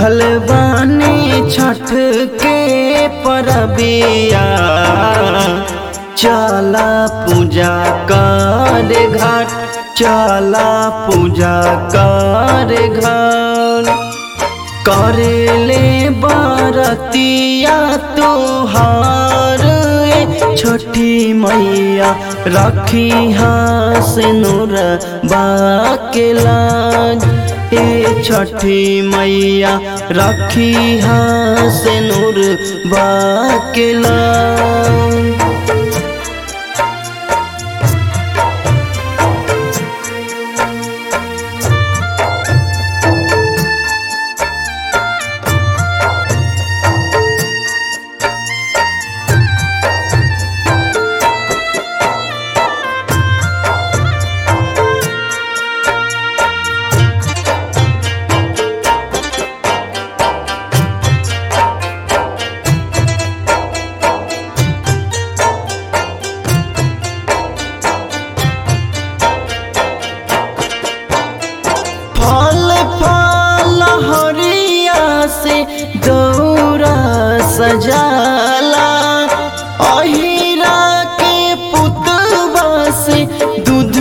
भूखल बानी छठ के परबिया चला पूजा कर घाट चला पूजा कर घाट करेले बरतिया तोहार ए छोटी मैया रखी हास नूर बाकेलाज ए छठी मैया रखी हास नूर बाकेलाज फल फल हरिया से दौरा सजाला अहिरा के पुतवा से दूध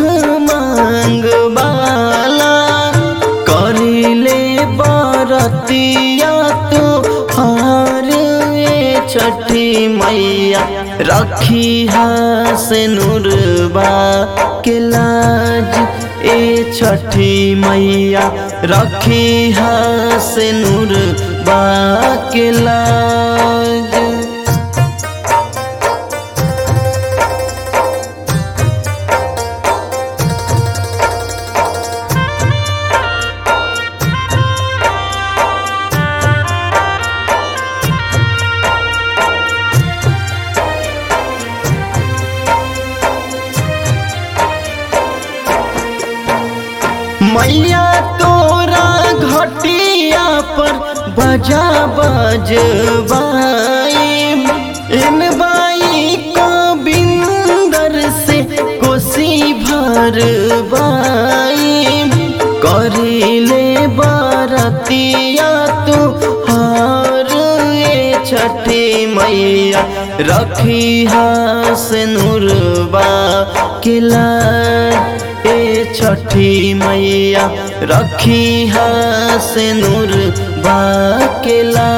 मांगवाला करिले बरतिया तो हार ए छठी मैया रखी हास नूरबा के लाज ए छठी मैया रखी हास नूर के लाज मैया तोरा घटिया पर बजा बजबाई इन बाई को बिंदर से कोसी भर बाई करिले बरतिया तू हार ए छठी मैया रखी हास नूरबा के लाज ए छठी मैया रखी हास नूर बाकेला